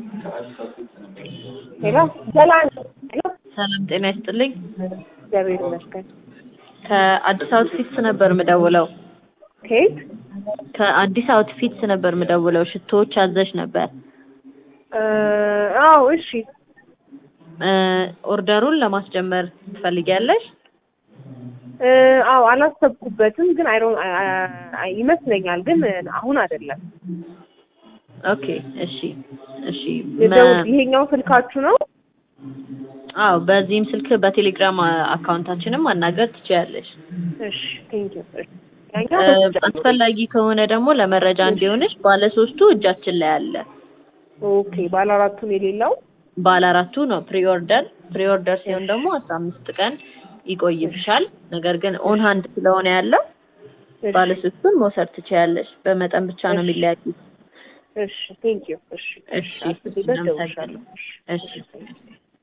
ሄሎ ሰላም ሄሎ ሰላም ጤና ይስጥልኝ። እግዚአብሔር ይመስገን። ከአዲስ አውትፊትስ ነበር ምደውለው። ከየት? ከአዲስ አውትፊትስ ነበር ምደውለው። ሽቶዎች አዘሽ ነበር። እ አዎ እሺ። እ ኦርደሩን ለማስጀመር ትፈልጊያለሽ? እ አዎ አላሰብኩበትም፣ ግን አይሮ ይመስለኛል፣ ግን አሁን አይደለም። ኦኬ እሺ እሺ። የደውል መ- ይሄኛው ስልካችሁ ነው? አዎ በዚህም ስልክ በቴሌግራም አካውንታችንም ማናገር ትችያለሽ። እሺ ቴንክ ዩ። እ አስፈላጊ ከሆነ ደግሞ ለመረጃ እንዲሆንሽ ባለ ሶስቱ እጃችን ላይ አለ። ኦኬ ባለ አራቱን የሌለው ባለ አራቱ ነው ፕሪኦርደር። ፕሪኦርደር ሲሆን ደግሞ አስራ አምስት ቀን ይቆይብሻል። ነገር ግን ኦን ሃንድ ስለሆነ ያለው ባለ ሶስቱን መውሰድ ትችያለሽ። በመጠን ብቻ ነው የሚለያዩት። እሺ ቴንክ ዩ። እሺ እሺ አስቤበት እናመሰግናለን። እደውልልሻለሁ። እሺ